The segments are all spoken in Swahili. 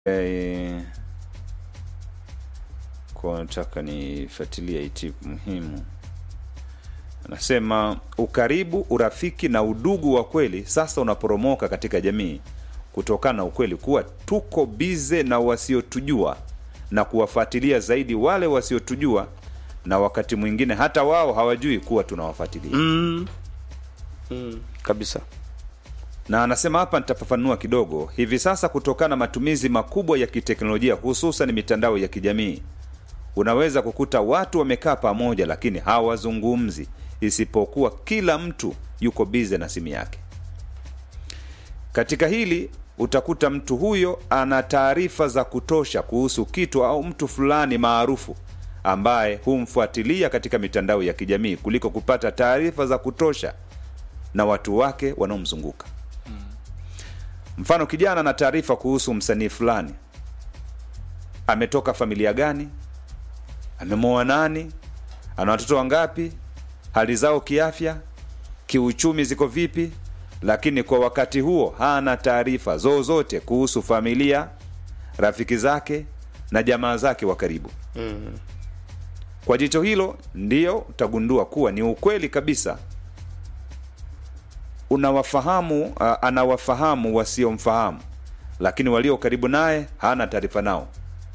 Eh, kwa nataka nifuatilie hii tip muhimu. Anasema ukaribu, urafiki na udugu wa kweli sasa unaporomoka katika jamii kutokana na ukweli kuwa tuko bize na wasiotujua na kuwafuatilia zaidi wale wasiotujua, na wakati mwingine hata wao hawajui kuwa tunawafuatilia. mm. Mm. kabisa na anasema hapa nitafafanua kidogo. Hivi sasa, kutokana na matumizi makubwa ya kiteknolojia, hususan mitandao ya kijamii, unaweza kukuta watu wamekaa pamoja, lakini hawazungumzi, isipokuwa kila mtu yuko bize na simu yake. Katika hili utakuta mtu huyo ana taarifa za kutosha kuhusu kitu au mtu fulani maarufu ambaye humfuatilia katika mitandao ya kijamii kuliko kupata taarifa za kutosha na watu wake wanaomzunguka. Mfano, kijana na taarifa kuhusu msanii fulani, ametoka familia gani, amemwoa nani, ana watoto wangapi, hali zao kiafya, kiuchumi ziko vipi, lakini kwa wakati huo hana taarifa zozote kuhusu familia, rafiki zake na jamaa zake wa karibu. Kwa jicho hilo ndiyo utagundua kuwa ni ukweli kabisa unawafahamu uh, anawafahamu wasiomfahamu, lakini walio karibu naye hana taarifa nao.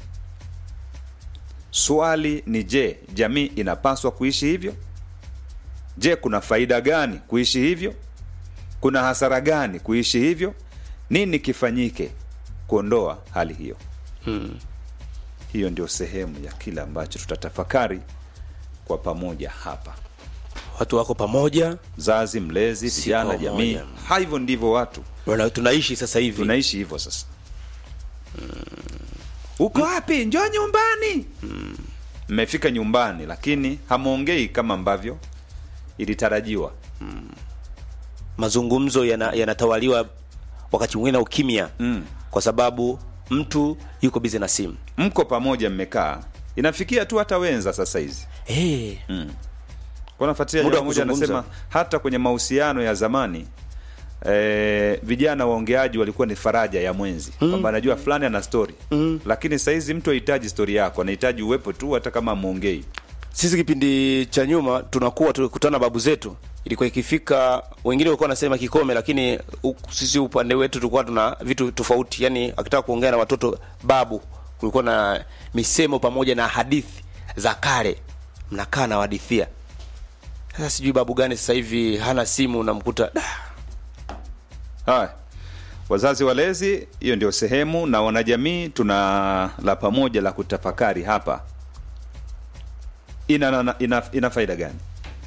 Swali ni je, jamii inapaswa kuishi hivyo? Je, kuna faida gani kuishi hivyo? Kuna hasara gani kuishi hivyo? Nini kifanyike kuondoa hali hiyo? Hiyo ndio sehemu ya kile ambacho tutatafakari kwa pamoja hapa. watu wako pamoja Mzazi, mlezi, Si vijana, pamoja. jamii. Ha, hivyo ndivyo watu Wana- tunaishi sasa hivi tunaishi hivyo sasa. Uko wapi? Njoo nyumbani. Mmefika nyumbani, lakini hamwongei kama ambavyo ilitarajiwa. mazungumzo yana- yanatawaliwa wakati mwingine na ukimya Mm. kwa sababu mtu yuko bize na simu Mko pamoja, mmekaa, inafikia tu hata wenza sasa hizi hey. kwa nafuatilia Muda wa jamaa moja kuzungumza. anasema hata kwenye mahusiano ya zamani eh, vijana waongeaji walikuwa ni faraja ya mwenzi kwamba anajua fulani ana stori lakini sahizi mtu hahitaji stori yako, anahitaji uwepo tu, hata kama amwongei. sisi kipindi cha nyuma tunakuwa tulikutana na babu zetu ilikuwa ikifika wengine walikuwa wanasema kikome lakini u, sisi upande wetu tulikuwa tuna vitu tofauti yani akitaka kuongea na watoto babu kulikuwa na misemo pamoja na hadithi za kale mnakaa na wadithia sasa sijui babu gani sasa hivi hana simu unamkuta "Da, Haya, wazazi walezi, hiyo ndio sehemu, na wanajamii tuna la pamoja la kutafakari hapa. Ina, ina, ina, ina faida gani?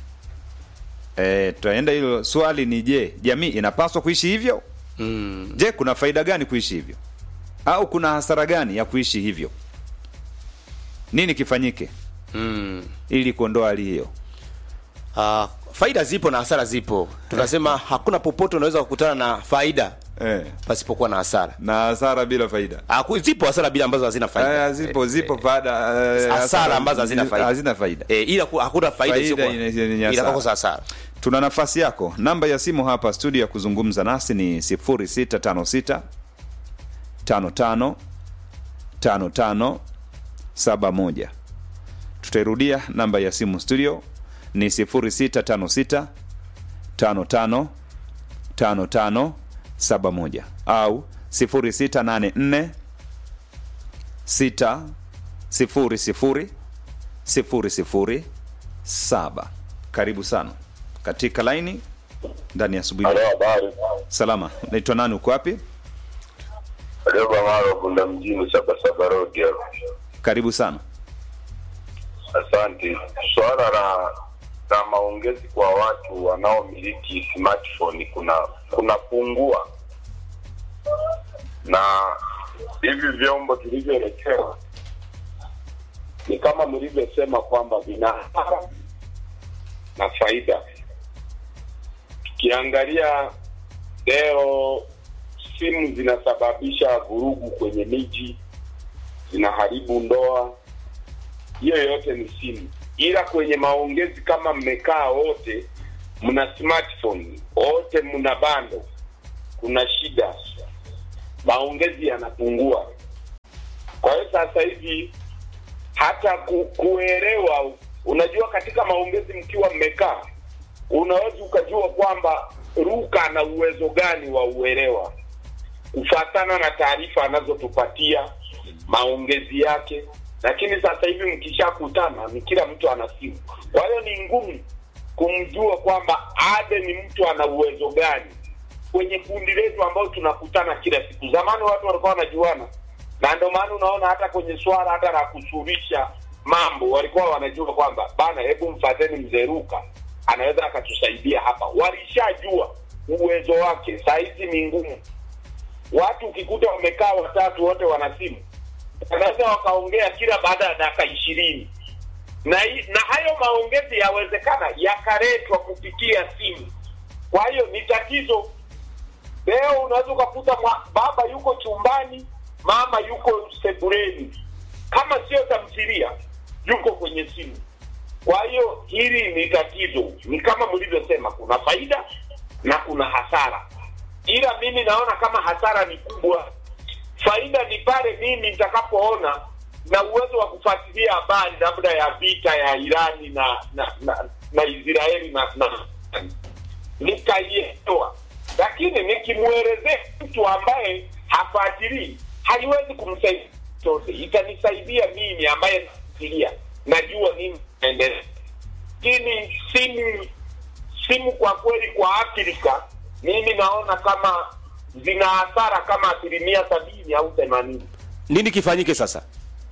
E, tutaenda hilo swali ni je, jamii inapaswa kuishi hivyo? mm, Je, kuna faida gani kuishi hivyo, au kuna hasara gani ya kuishi hivyo? Nini kifanyike mm. ili kuondoa hali hiyo? Uh, faida zipo na hasara zipo tunasema hakuna popote unaweza kukutana na faida Eh, pasipokuwa na hasara na hasara bila faida Ah, ku- zipo hasara bila ambazo hazina faida Eh, zipo zipo faida eh, hasara ambazo hazina faida hazina faida. eh, ila ku- hakuna faida Faida isiyokuwa- ina- ina- ina ila hasara. kwa hasara Tuna nafasi yako. Namba ya simu hapa studio ya kuzungumza nasi ni 0656 55 55 71. Tutairudia namba ya simu studio ni 0656 55 55 71 au 0684 6 0 0 sifuri sifuri saba. Karibu sana katika laini ndani ya asubuhi. Halo, habari. Salama, naitwa nani? Uko wapi? Reba Maro Bunda mjini Sabasaba Road hapo. Karibu sana. Asante. Swala la la maongezi kwa watu wanaomiliki smartphone kuna kunapungua, na hivi vyombo vilivyoelekewa ni kama mlivyosema kwamba vina hasara na faida. Tukiangalia leo, simu zinasababisha vurugu kwenye miji, zinaharibu ndoa, hiyo yote ni simu, ila kwenye maongezi kama mmekaa wote mna smartphone wote mna bando, kuna shida, maongezi yanapungua. sasa hivi hata ku, kuelewa. Unajua, katika maongezi mkiwa mmekaa, unaweza ukajua kwamba Ruka ana uwezo gani wa uelewa kufatana na taarifa anazotupatia maongezi yake, lakini sasa hivi mkishakutana ni kila mtu ana simu, kwa hiyo ni ngumu kumjua kwamba Ade ni mtu ana uwezo gani kwenye kundi letu ambao tunakutana kila siku. Zamani watu walikuwa wanajuana, na ndio maana unaona hata kwenye swala hata la kusuluhisha mambo walikuwa wanajua kwamba bana, hebu mfateni mzee Ruka, anaweza akatusaidia hapa. Walishajua uwezo wake. Saa hizi ni ngumu, watu ukikuta wamekaa watatu wote wana simu, wanaweza wakaongea kila baada ya dakika ishirini na, hi- na hayo maongezi yawezekana yakaletwa kupitia simu. Kwa hiyo ni tatizo. Leo unaweza ukakuta mwa- baba yuko chumbani, mama yuko sebuleni, kama sio tamthilia, yuko kwenye simu. Kwa hiyo hili ni tatizo, ni kama mlivyosema, kuna faida na kuna hasara, ila mimi naona kama hasara ni kubwa. Faida ni pale mimi nitakapoona na uwezo wa kufuatilia habari labda ya vita ya Irani na na na, na Israeli na, na nikaielewa, lakini nikimwelezea mtu ambaye hafuatilii haiwezi kumsaidia chote. Itanisaidia mimi ambaye nafuatilia, najua nini naendelea, lakini simu simu kwa kweli kwa Afrika mimi naona kama zina hasara kama asilimia sabini au themanini. Nini kifanyike sasa?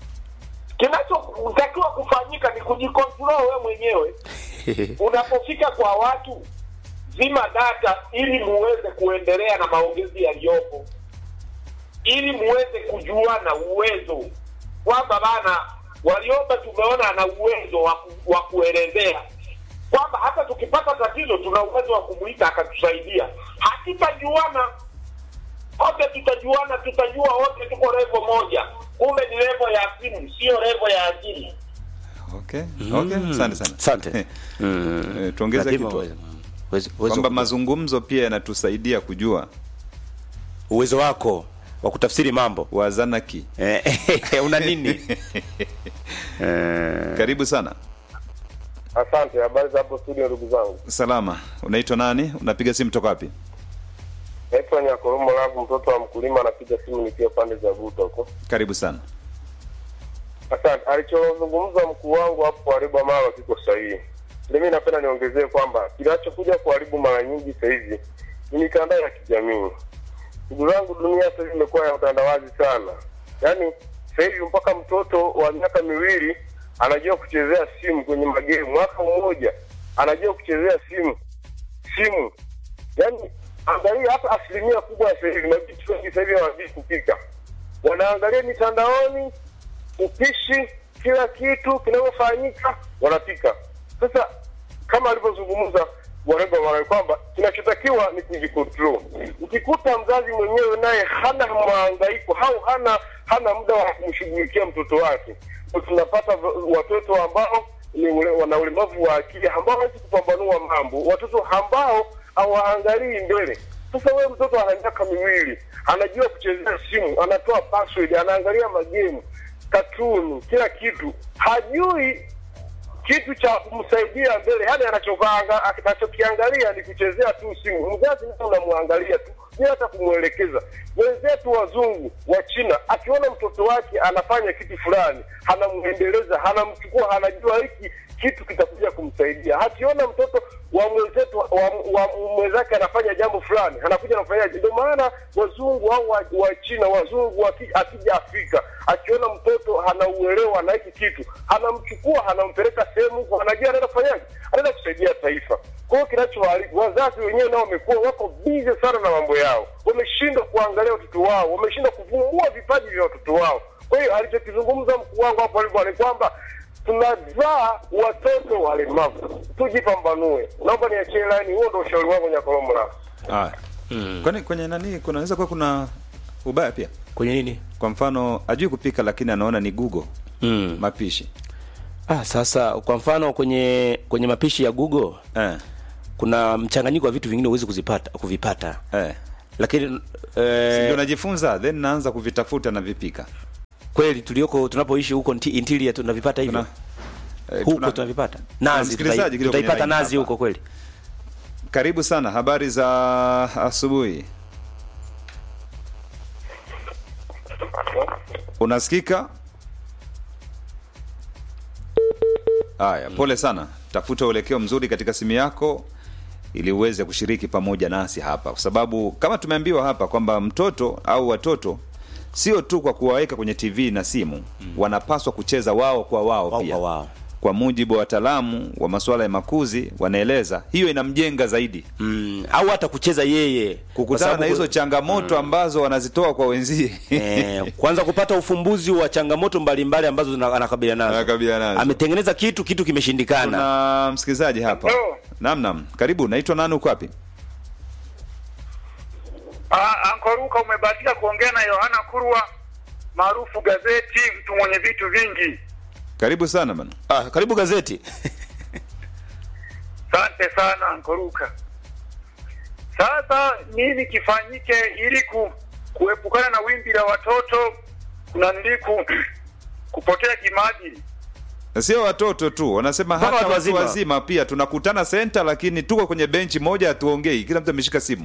Kinachotakiwa kufanyika ni kujikontrol wewe mwenyewe. Unapofika kwa watu, zima data ili muweze kuendelea na maongezi yaliyopo, ili muweze kujuana uwezo kwamba bana Warioba tumeona ana uwezo wa ku- wa kuelezea kwamba hata tukipata tatizo tuna uwezo wa kumwita akatusaidia. Hatutajuana wote, tutajuana, tutajua wote tuko levo moja, kumbe ni levo ya simu, sio levo ya akili. Okay, okay, asante sana. Asante. Mm. Eh, tuongeze Lazima kitu uweze- uweze- uweze kwamba ku- mazungumzo pia yanatusaidia kujua uwezo wako wa kutafsiri mambo wazanaki. Eh, una nini? Karibu sana. Asante, habari za hapo studio, ndugu zangu. Salama. Unaitwa nani? Unapiga simu toka wapi? Naitwa Nyakoromo Lavu, mtoto wa mkulima, anapiga simu nikiwa pande za Buta huko. Karibu sana. Asante. Alichozungumza mkuu wangu hapo kuharibu mara kiko sahihi. Mimi napenda niongezee kwamba kinachokuja kuharibu mara nyingi sasa hivi ni mitandao ya kijamii. Ndugu zangu, dunia sasa hivi imekuwa ya utandawazi sana. Yaani sasa hivi mpaka mtoto wa miaka miwili anajua kuchezea simu kwenye magemu, mwaka mmoja anajua kuchezea simu simu. Yaani angalia, hata asilimia kubwa ya sasa hivi mabinti wengi sasa hivi hawajui kupika, wanaangalia mitandaoni upishi, kila kitu kinavyofanyika wanapika. Sasa kama alivyozungumza Warembo Mara kwamba kinachotakiwa ni kujikontrol. Ukikuta mzazi mwenyewe naye hana mhangaiko au hana hana muda wa kumshughulikia mtoto wake, ndio tunapata v- watoto ambao ni ule, wana ulemavu wa akili ambao hawezi kupambanua mambo, watoto ambao hawaangalii mbele. Sasa wewe mtoto ana miaka miwili, anajua kuchezea simu, anatoa password, anaangalia magemu, katuni, kila kitu, hajui kitu cha kumsaidia mbele, yani anachokaanga anachokiangalia ni kuchezea tu simu. Mzazi naye unamwangalia tu bila hata kumwelekeza. Wenzetu wazungu wa China, akiona mtoto wake anafanya kitu fulani, anamwendeleza, anamchukua, anajua hiki kitu kitakuja kumsaidia. Akiona mtoto wa mwenzetu wa, wa mwenzake anafanya jambo fulani, anakuja anafanyaje? Ndio maana wazungu au wa, wa China, wazungu waki- akija Afrika, akiona mtoto anauelewa na hiki kitu, anamchukua anampeleka sehemu huko, anajua anaenda kufanyaje, anaenda kusaidia taifa. Kwa hiyo kinachoharibu, wazazi wenyewe nao wamekuwa wako bize sana na mambo yao, wameshindwa kuangalia watoto wao, wameshindwa kuvumbua vipaji vya watoto wao. Kwa hiyo alichokizungumza mkuu wangu hapo alivyo ni kwamba tunazaa watoto walemavu, tujipambanue. Naomba niachie laini, huo ndo ushauri wangu Nyakolomo la Ah. Kwani kwenye nani kunaweza kuwa kuna ubaya pia? kwenye nini? Kwa mfano ajui kupika lakini anaona ni Google Mm. mapishi. Ah, sasa kwa mfano kwenye kwenye mapishi ya Google Eh. kuna mchanganyiko wa vitu vingine huwezi kuzipata kuvipata, Eh. lakini Ndio eh, najifunza then naanza kuvitafuta na vipika. kweli tulioko tunapoishi huko nti- interior tunavipata hivyo Eh, huko tuna- tunavipata Tuna nazi msikilizaji tutai- kidogo kwenye tutaipata line nazi hapa. huko kweli Karibu sana, habari za asubuhi. Unasikika? Haya, pole sana. Tafuta uelekeo mzuri katika simu yako ili uweze kushiriki pamoja nasi hapa, kwa sababu kama tumeambiwa hapa kwamba mtoto au watoto sio tu kwa kuwaweka kwenye TV na simu, wanapaswa kucheza wao kwa wao, Wao pia kwa wao. kwa mujibu wa wataalamu wa masuala ya makuzi wanaeleza hiyo inamjenga zaidi mm, au hata kucheza yeye Kwa kukutana sababu na hizo ku- changamoto ambazo wanazitoa kwa wenzie eh, kwanza kupata ufumbuzi wa changamoto mbalimbali ambazo zina- anakabiliana nazo Anakabiliana nazo. ametengeneza kitu kitu kimeshindikana kuna msikilizaji hapa Hello. naam naam karibu naitwa nani uko wapi Ah, Ankoruka umebahatika kuongea na Yohana Kurwa maarufu gazeti, mtu mwenye vitu vingi. karibu sana bana ah, karibu gazeti Asante sana Ankoruka. Sasa nini kifanyike ili ku, kuepukana na wimbi la watoto kuna ndiku kupotea kimaadili? Na sio watoto tu wanasema Mpaka hata watu watu wazima. wazima pia tunakutana senta lakini tuko kwenye benchi moja hatuongei kila mtu ameshika simu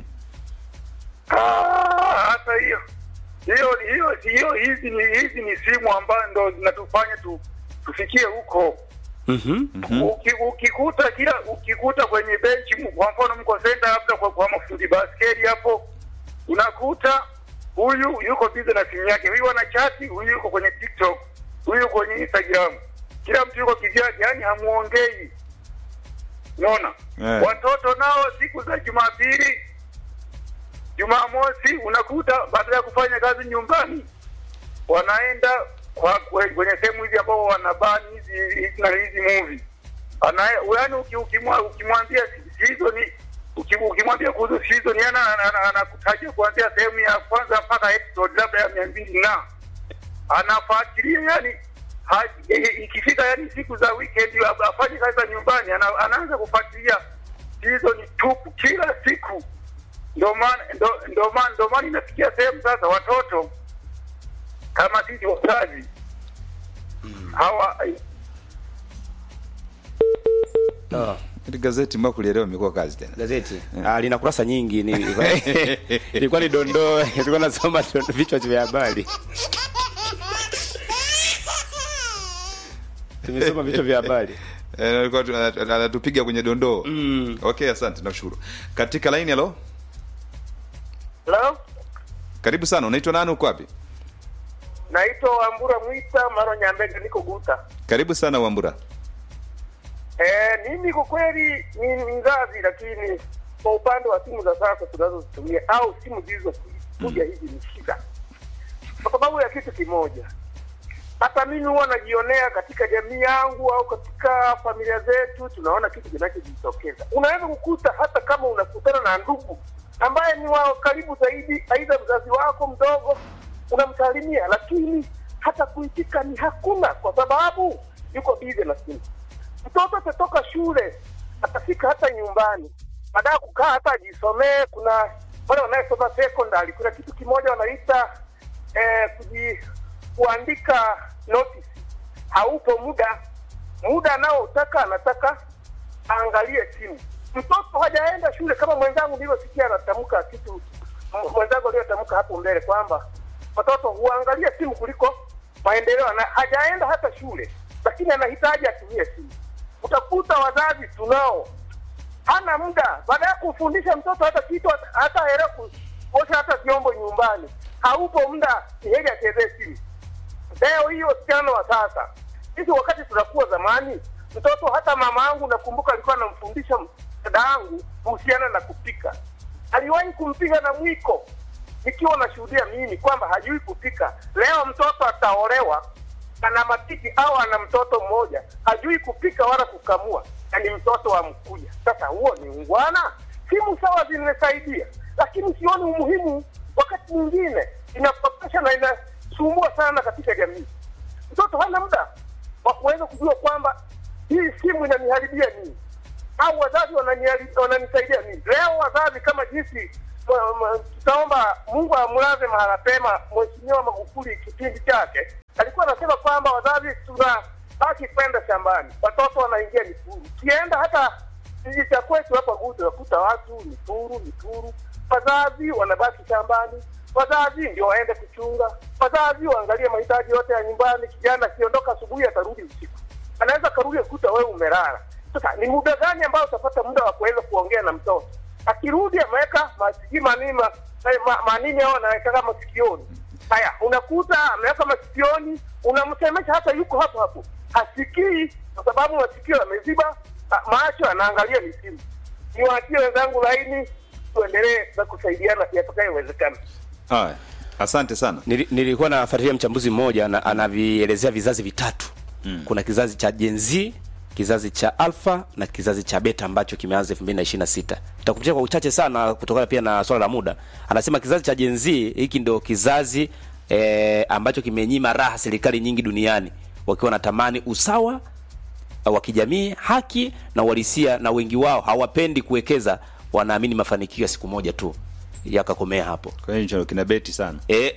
Ah, hata hiyo hiyo hiyo hiyo hizi ni hizi ni simu ambazo ndo zinatufanya tu, tufikie huko. Mhm. Uki, ukikuta kila ukikuta kwenye benchi m- kwa mfano mko senta labda kwa, kwa mafundi baskeli hapo unakuta huyu yuko busy na simu yake huyu ana chati huyu yuko kwenye tiktok huyu yuko kwenye instagram kila mtu yuko kivyake yani hamuongei unaona Eh. watoto nao siku za jumapili jumamosi unakuta baada ya kufanya kazi nyumbani wanaenda kwa kwe- kwenye sehemu hizi ambao wanabani hizi hizi na hizi movie ana yaani uki- ukimwa- ukimwambia si- season uki- ukimwambia kuhusu season yana anakutajia kuanzia sehemu ya kwanza mpaka episode labda ya mia mbili na anafuatilia yani ha- i- i- ikifika yani siku za weekend ab- afanye kazi za nyumbani ana, anaanza kufuatilia season tupu kila siku ndio maana ndo- ndo maana ndo maana inafikia sehemu sasa watoto kama sisi wazazi hawa Ah, Hili gazeti mbao kulielewa imekuwa kazi tena gazeti ah, lina kurasa nyingi ni ilikuwa ni dondoo ilikuwa nasoma dondo- vichwa vya habari tumesoma vichwa vya habari Eh, alikuwa tu- ana- anatupiga kwenye dondoo Mm. okay asante nakushukuru katika laini halo Hello? karibu sana unaitwa nani uko wapi Naitwa Wambura Mwita Maro Nyambega, niko Guta. karibu sana wambura Eh, mimi kwa kweli ni ni mzazi, lakini kwa upande wa simu za sasa tunazozitumia au simu zilizokuja hizi ni shida, kwa sababu ya kitu kimoja. Hata mimi huwa najionea katika jamii yangu au katika familia zetu, tunaona kitu kinachojitokeza. Unaweza kukuta hata kama unakutana na ndugu ambaye ni wa karibu zaidi, aidha mzazi wako mdogo, unamsalimia, lakini hata kuitika ni hakuna, kwa sababu yuko bize na simu mtoto atatoka shule atafika hata nyumbani baada ya kukaa hata ajisomee kuna wale wanayesoma secondary kuna kitu kimoja wanaita eh, kuji, kuandika notice haupo muda muda anaotaka anataka aangalie simu mtoto hajaenda shule kama mwenzangu nilivyosikia anatamka kitu m- mwenzangu aliyotamka hapo mbele kwamba watoto huangalia simu kuliko maendeleo na hajaenda hata shule lakini anahitaji atumie simu utakuta wazazi tunao hana muda baada ya kufundisha mtoto hata kitu hata- hata hela kuosha hata vyombo nyumbani haupo muda ni heri achezee simu leo hiyo wasichana wa sasa sisi wakati tunakuwa zamani mtoto hata mama yangu nakumbuka alikuwa anamfundisha dada yangu kuhusiana na kupika aliwahi kumpiga na mwiko nikiwa nashuhudia mimi kwamba hajui kupika leo mtoto ataolewa ana matiti au ana mtoto mmoja hajui kupika wala kukamua na ni mtoto wa mkuja sasa huo ni ungwana simu sawa zimesaidia lakini sioni umuhimu wakati mwingine inapotosha na inasumbua sana katika jamii mtoto hana muda wa kuweza kujua kwamba hii simu inaniharibia nini au wazazi wananihari- wananisaidia nini leo wazazi kama jinsi ma- ma- tutaomba mungu amlaze mahala pema mheshimiwa magufuli kipindi chake alikuwa walikuwa wanasema kwamba wazazi tunabaki kwenda shambani, watoto wanaingia Mikuru. Ukienda hata kijiji cha kwetu hapa Gude, wakuta watu Mikuru, Mikuru, wazazi wanabaki shambani, wazazi ndio waende kuchunga, wazazi waangalie mahitaji yote ya nyumbani. Kijana akiondoka asubuhi atarudi usiku, anaweza karudi kukuta wewe umelala. Sasa ni muda gani ambao utapata muda wa kuweza kuongea na mtoto? Akirudi ameweka masikii manima eh, ma, manini hao anaweka masikioni. Haya, unakuta ameweka masikioni, unamsemesha hata yuko hapo hapo, hasikii kwa sababu masikio yameziba, ah, macho anaangalia misimu. Niwaachie wenzangu laini, tuendelee na kusaidiana yatakayowezekana. Haya, asante sana. Nili, nilikuwa nafuatilia mchambuzi mmoja na anavielezea vizazi vitatu mm. kuna kizazi cha Gen Z kizazi cha alpha na kizazi cha beta ambacho kimeanza 2026 nitakupitia kwa uchache sana kutokana pia na swala la muda anasema kizazi cha Gen Z hiki ndio kizazi eh, ambacho kimenyima raha serikali nyingi duniani wakiwa wanatamani usawa wa kijamii haki na uhalisia na wengi wao hawapendi kuwekeza wanaamini mafanikio ya siku moja tu yakakomea hapo Kwa hiyo hicho kina beti sana. Eh,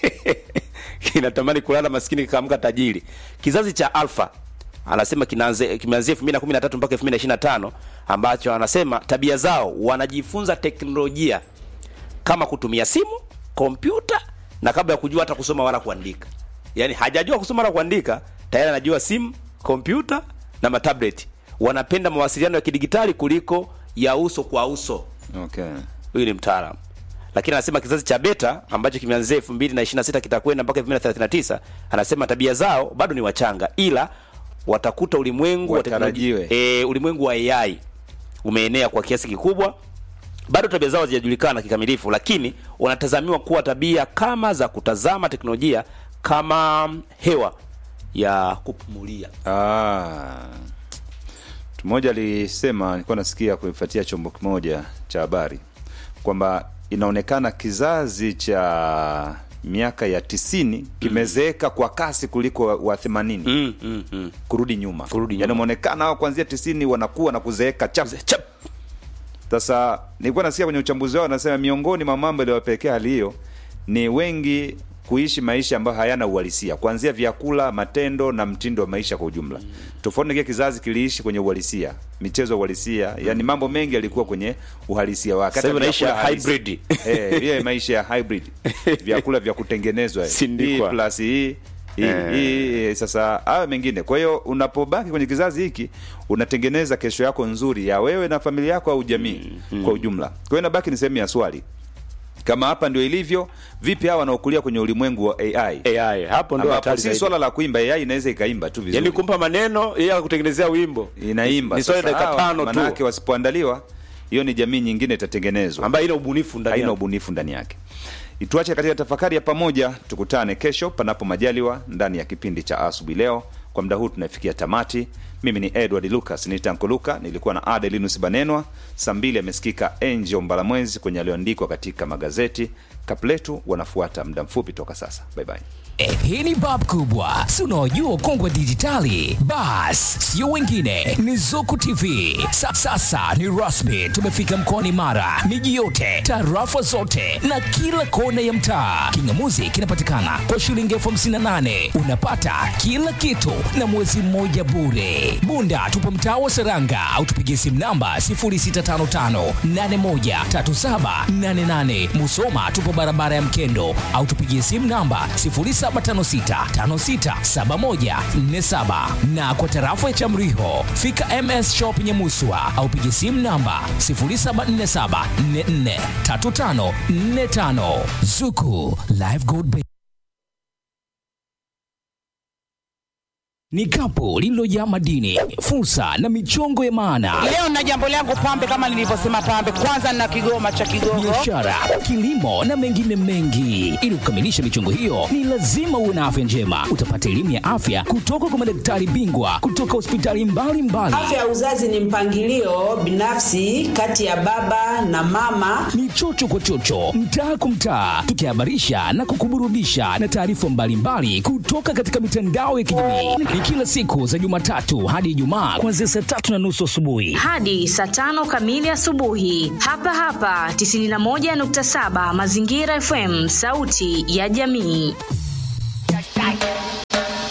kinatamani kulala maskini kikaamka tajiri. Kizazi cha alfa anasema kinaanze kimeanzia 2013 mpaka 2025 ambacho anasema tabia zao wanajifunza teknolojia kama kutumia simu, kompyuta na kabla ya kujua hata kusoma wala kuandika. Yaani hajajua kusoma wala kuandika, tayari anajua simu, kompyuta na matablet. Wanapenda mawasiliano ya kidigitali kuliko ya uso kwa uso Okay. huyu ni mtaalamu lakini anasema kizazi cha beta ambacho kimeanzia 2026 kitakwenda mpaka 2039 anasema tabia zao bado ni wachanga ila watakuta ulimwengu wa Watarajiwe. teknolojia- e, ulimwengu wa AI umeenea kwa kiasi kikubwa bado tabia zao hazijajulikana kikamilifu lakini wanatazamiwa kuwa tabia kama za kutazama teknolojia kama hewa ya kupumulia Ah. Mtu mmoja alisema, nilikuwa nasikia kuifuatia chombo kimoja cha habari kwamba inaonekana kizazi cha miaka ya tisini kimezeeka kwa kasi kuliko wa- wa themanini mm, mm, mm. kurudi nyuma, Kurudi Yaani nyuma. umeonekana hao kuanzia tisini wanakuwa na kuzeeka chap Chap. sasa nilikuwa nasikia kwenye uchambuzi wao anasema miongoni mwa mambo yaliyowapelekea hali hiyo ni wengi kuishi maisha ambayo hayana uhalisia, kuanzia vyakula, matendo na mtindo wa maisha kwa ujumla. Tofauti na kile kizazi kiliishi kwenye uhalisia, michezo ya uhalisia, yani mambo mengi yalikuwa kwenye uhalisia wake. Sasa hivi Hata maisha vyakula ya halisi. hybrid. Eh, ile maisha ya hybrid. Vyakula vya kutengenezwa. hii Sindikwa. plus hii hii, Eh. hii sasa hayo mengine. Kwa hiyo unapobaki kwenye kizazi hiki unatengeneza kesho yako nzuri ya wewe na familia yako au jamii kwa ujumla. Kwa hiyo inabaki ni sehemu ya swali, kama hapa ndio ilivyo, vipi hawa wanaokulia kwenye ulimwengu wa AI, AI hapo ndo ambapo hatari si zaidi. swala la kuimba. AI inaweza ikaimba tu vizuri, Yaani kumpa maneno yeye akutengenezea wimbo. inaimba Ni swali Sasa dakika hawa, tano manake tu wasipoandaliwa, hiyo ni jamii nyingine itatengenezwa ambayo ina ubunifu ndani haina yake. ubunifu ndani yake. Ituache katika tafakari ya pamoja, tukutane kesho panapo majaliwa ndani ya kipindi cha asubuhi leo. Kwa muda huu tunafikia tamati. Mimi ni Edward Lucas nitankoluka, nilikuwa na Adelinus Banenwa. Saa mbili amesikika Angel Mbalamwezi kwenye aliyoandikwa katika magazeti. Kapletu wanafuata muda mfupi toka sasa. Bye bye. Eh, hii ni bab kubwa si unaojua ukongwe wa dijitali bas sio wengine ni zuku tv Sa, sasa ni rasmi tumefika mkoani mara miji yote tarafa zote na kila kona ya mtaa kingamuzi kinapatikana kwa shilingi elfu hamsini na nane unapata kila kitu na mwezi mmoja bure bunda tupo mtaa wa seranga au tupigie simu namba 0655813788 musoma tupo barabara ya mkendo au tupigie simu namba 0756567147 na kwa tarafa ya Chamriho fika MS Shop Nyamuswa au pigie simu namba 0747443545 Zuku Live Gold Bank. Ni kapu lililojaa madini, fursa na michongo ya maana Leo na jambo langu pambe, kama nilivyosema pambe, kwanza na kigoma cha Kigogo. biashara, kilimo na mengine mengi. Ili kukamilisha michongo hiyo, ni lazima uwe na afya njema. Utapata elimu ya afya kutoka kwa madaktari bingwa kutoka hospitali mbalimbali. Afya ya uzazi ni mpangilio binafsi kati ya baba na mama. Ni chocho kwa chocho, mtaa kwa mtaa, tukihabarisha na kukuburudisha na taarifa mbalimbali kutoka katika mitandao ya kijamii. Ni kila siku za Jumatatu hadi Ijumaa kuanzia saa tatu na nusu asubuhi. hadi saa tano kamili asubuhi hapa hapa 91.7 Mazingira FM, sauti ya jamii.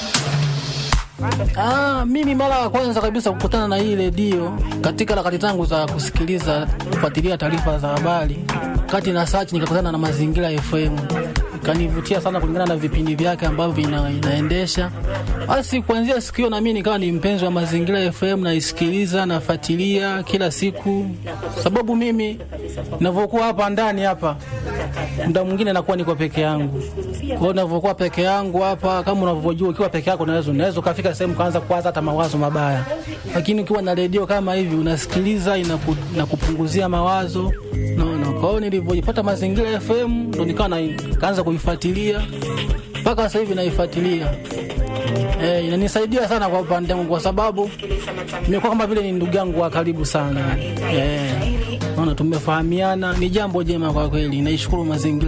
Ah, mimi mara ya kwanza kabisa kukutana na hii redio katika harakati zangu za kusikiliza kufuatilia taarifa za habari, kati na search nikakutana na Mazingira FM, ikanivutia sana kulingana na vipindi vyake ambavyo ina, inaendesha. Basi kuanzia siku hiyo na mimi nikawa ni mpenzi wa Mazingira FM, naisikiliza nafuatilia kila siku, sababu mimi ninavyokuwa hapa ndani hapa muda mwingine nakuwa niko peke yangu. Kwa hiyo ninavyokuwa peke yangu hapa, kama unavyojua, ukiwa peke yako unaweza unaweza ukafika sehemu kaanza kuwaza hata mawazo mabaya, lakini ukiwa na redio kama hivi unasikiliza, inaku, inakupunguzia mawazo naona. Kwa hiyo nilivyojipata Mazingira FM ndo nikawa na kaanza kuifuatilia mpaka sasa hivi naifuatilia. Eh, inanisaidia sana kwa upande wangu kwa sababu nimekuwa kama vile ni ndugu yangu wa karibu sana. Eh, naona tumefahamiana, ni jambo jema kwa kweli. Naishukuru mazingira